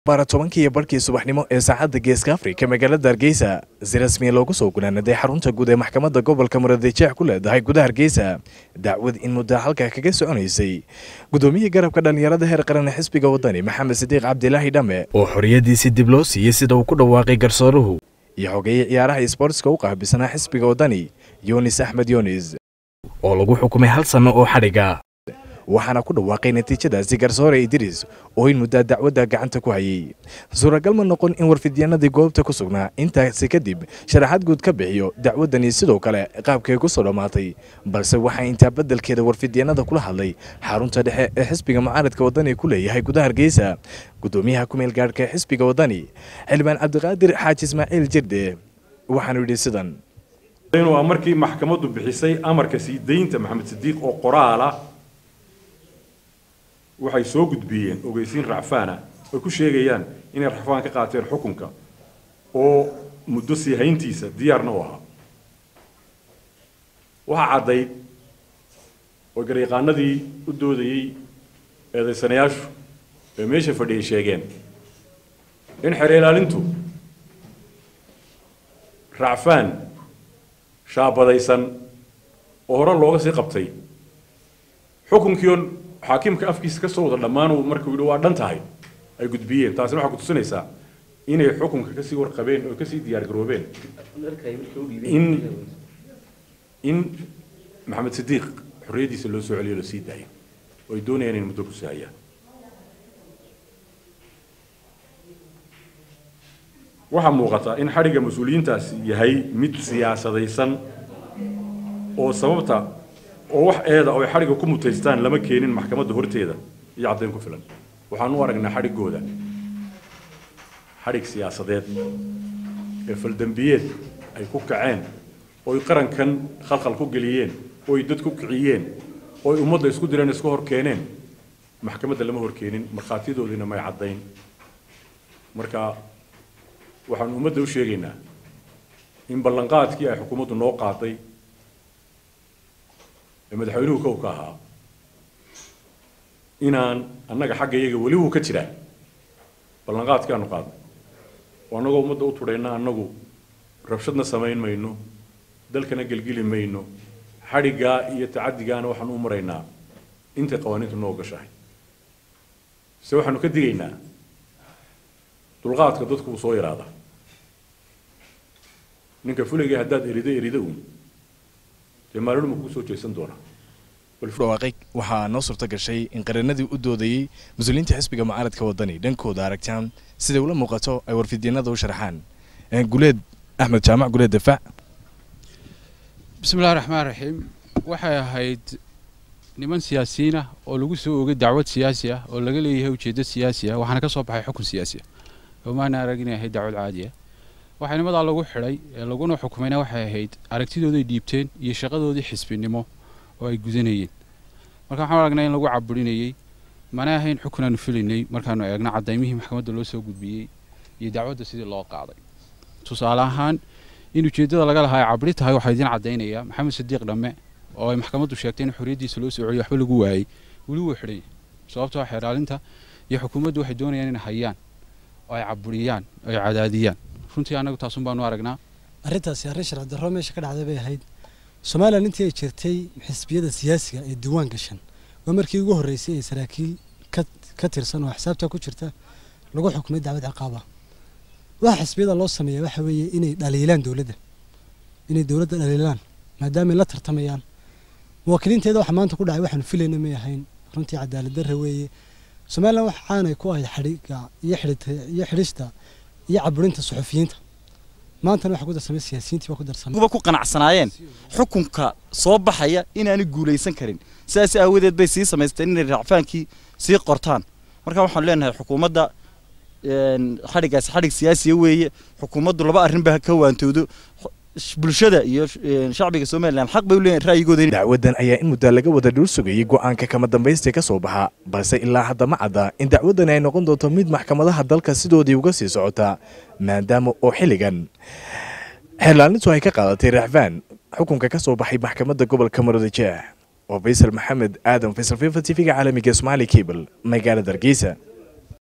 baara tobankii iyo barhkii subaxnimo ee saacadda geeska afrika magaalada hargeysa si rasmiya loogu soo gunaanaday xarunta guud ee maxkamadda gobolka muradjeex ku leedahay gudaha hargeysa dacwad in muddo halkaa kaga soconaysay gudoomiyii garabka dhallinyarada heer qaran ee xisbiga wadani maxamed sidiiq cabdilaahi dhamme oo xorriyadiisi dib loo siiyey sida uu ku dhawaaqay garsooruhu iyo xogeeye ciyaaraha isboortska u qaabisanaa xisbiga wadani yunis axmed yunis oo lagu xukumay hal sanno oo xadhiga waxaana ku dhawaaqay natiijadaasi garsoore idriis oo in muddaa dacwadda gacanta ku hayay suuragal ma noqon in warfidyaanadii goobta ku sugnaa intaasi kadib sharaxaad guud ka bixiyo dacwaddani sidoo kale qaabkay ku soo dhammaatay balse waxaa intaa beddelkeeda warfidyaanada kula hadlay xarunta dhexe ee xisbiga mucaaradka wadani ku leeyahay gudaha hargeysa gudoomiyaha kumeel gaadhka ee xisbiga wadani xildhibaan cabdiqaadir xaaji ismaaciil jirde waxaanu yidhi sidan waa markii maxkamaddu bixisay amarka sii daynta maxamed sidiiq oo qoraal ah waxay soo gudbiyeen ogeysiin racfaana ay ku sheegayaan inay racfaan ka qaateen xukunka oo muddo sii hayntiisa diyaarna u ahaa waxaa caddayd oo garyaqaanadii u doodayey eedaysanayaashu ee meesha fadhiyay sheegeen in xeer ilaalintu racfaan shaabadaysan oo hore looga sii qabtay xukunkiion xaakimka afkiisa ka soo wada dhammaan markuu yidhi waa dhan tahay ay gudbiyeen taasina waxaa kutusinaysaa inay xukunka kasii warqabeen oo kasii diyaar garoobeen in in maxamed sidiiq xorriyaddiisa loo soo celiyo lasii daayo oo ay doonayaan in muddo ku sahayaan waxaa muuqata in xadhigga mas-uuliyiintaasi yahay mid siyaasadaysan oo sababta oo wax eeda oo ay xadhigga ku mutaystaan lama keenin maxkamadda horteeda iyo caddayn ku filan waxaan u aragnaa xadhiggooda xadhig siyaasadeed ee faldembiyeed ay ku kaceen oo ay qarankan khalkhal ku geliyeen oo ay dad ku kiciyeen oo ay ummadda isku direen isku hor keeneen maxkamadda lama hor keenin markhaatiyadoodiina may caddayn marka waxaan ummadda u sheegaynaa in ballanqaadkii ay xukuumaddu noo qaaday ee madaxweynuhu kow ka ahaa inaan annaga xagga iyaga weli wuu ka jiraa ballanqaadkii aanu qaadnay oo annagoo ummadda u tudhayna annagu rabshadna samayn mayno dalkana gelgeli mayno xadhiggaa iyo tacaddigaana waxaan u maraynaa intay qawaaniintu noo gashahay se waxaanu ka digaynaa dulqaadka dadku uu soo yaraada ninka fuligay haddaad erido erido uun dee maalin kugu soo jeesan doonaa dhawaaqay waxaa noo suurta gashay in qaranadii u doodayey mas-uuliyiinta xisbiga mucaaradka wadani dhankooda aragtaan siday ula muuqato ay warfidyanada u sharxaan guleed axmed jaamac guleed dafaac bismillahi raxmaan raxiim waxay ahayd niman siyaasiyiin ah oo lagu soo oogay dacwad siyaasi ah oo laga leeyahay ujeeddo siyaasi ah waxaana ka soo baxay xukun siyaasi ah oo maana arag inay ahayd dacwad caadi ah waxaa nimadaa lagu xidhay ee laguna xukumayna waxay ahayd aragtidooday dhiibteen iyo shaqadoodii xisbinimo oo ay gudanayeen marka waxaan aragnaa in lagu caburinayey mana ahayn xukun aanu filaynay markaanu eegno cadaymihii maxkamadda loo soo gudbiyey iyo dacwadda sidii loo qaaday tusaale ahaan in ujeeddada laga lahaa ay cabri tahay waxaa idiin caddaynaya maxamed sadiiq dhamme oo ay maxkamaddu sheegtay in xorriyaddiisa loo soo celiyo waxba lagu waayey weli wuu xidhan sababtoo xeeraalinta iyo xukuumaddu waxay doonayaan inay hayaan oo ay caburiyaan oo ay cadaadiyaan runtii annagu taasun baanu aragnaa arrintaasi arrin sharci darro meesha ka dhacday bay ahayd somalilan intii ay jirtay xisbiyada siyaasiga ee diiwaan gashan waa markii ugu horreysay ee saraakiil ka tirsan oo xisaabta ku jirta lagu xukumay dacwad ciqaaba waxa xisbiyada loo sameeya waxa weeye inay dhaliilaan dowladda inay dowladda dhaliilaan maadaama ay la tartamayaan muwaakiliinteeda waxa maanta ku dhacay waxaanu filayna may ahayn runtii cadaalad darre weeye somalilan waxa caanay ku ahayd xadhiga iyo iyo xidhista iyo caburinta suxufiyiinta maantana waxa ku darsamay siyaasiyiintii baa ku darsamay kuba ku qanacsanaayeen xukunka soo baxaya inaanay guulaysan karin sidaas aawadeed bay sii samaysteen inay racfaankii sii qortaan marka waxaan leenahay xukuumadda xadhiggaasi xadhig siyaasiya weeye xukuumaddu laba arrinba ka waantoodo bulshada iyo shacbiga somalilan xaq bay u leeyihin ra'yigooda dacwaddan ayaa in muddaa laga wada dhuul sugayey go'aanka kama dambaysta ka soo baxa balse ilaa hadda ma cadda in dacwaddani ay noqon doonto mid maxkamadaha dalka sidoodii uga sii socota maadaama oo xilligan xeerlaalintu ay ka qaadatay racfaan xukunka ka soo baxay maxkamadda gobolka murudajeex oo faysal maxamed aadan faysal fifa t v-ga caalamiga somaali cable magaalada hargeysa